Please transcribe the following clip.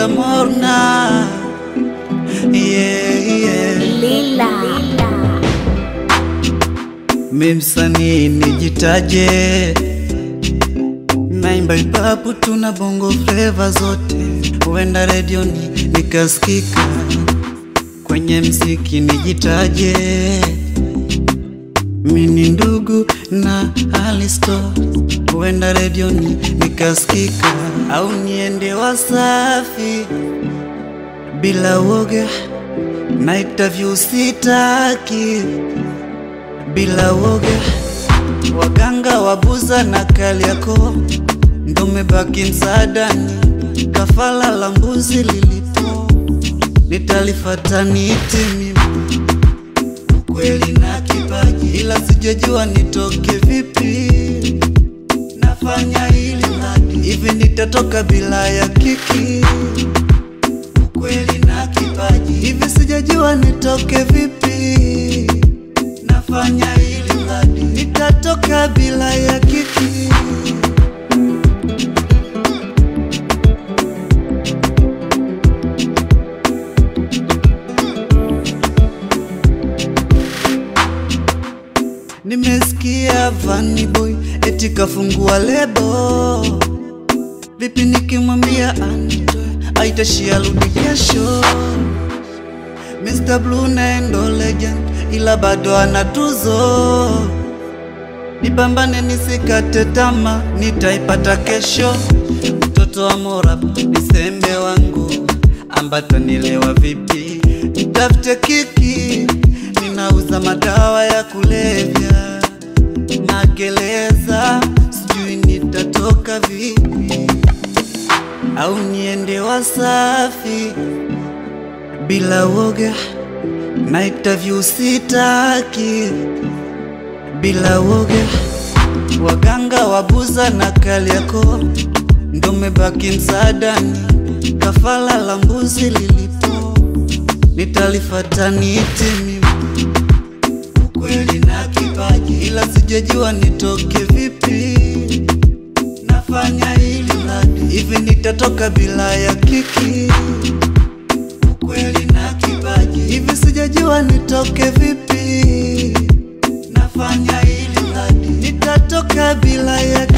Afrika Morna yeah, yeah. Lila. Mi msanii nijitaje, naimba ipapu tuna bongo fleva zote, huenda redioni nikasikika, kwenye mziki nijitaje, mi ni ndugu na Alisto, huenda redioni nikasikika, au niende Wasafi bila woga na interview sitaki bila woga, waganga wabuza na Kariakoo ndo mebaki msaadani, kafala la mbuzi lilipo nitalifata niti mimi ukweli na kipaji, ila sijajua nitoke vipi, nafanya hili hadi hivi nitatoka bila ya kiki ukweli na kipaji, hivi sijajua nitoke vipi, nafanya hili hadi nitatoka bila ya kiki. Nimesikia Vanny Boy eti kafungua lebo, vipi nikimwambia anitoe aitashia rudi kesho. Mr. Blue naendo legend, ila bado ana tuzo. Nipambane nisikate tama, nitaipata kesho. Mtoto wa Morab ni sembe wangu, ambata nilewa vipi? Nitafute kiki, ninauza madawa ya kulevya magereza, sijui nitatoka vipi, au niende Wasafi bila woga na interview sitaki bila woga, waganga wabuza na Kariakoo ndo mebaki msaadani, kafala la mbuzi lilipo nitalifata niti mimi ukweli na kipaji, ila sijajua nitoke vipi, nafanya hili hadi hivi nitatoka bila ya kiki ukweli na kipaji, hivi sijajua nitoke vipi, nafanya hili hadi nitatoka bila ya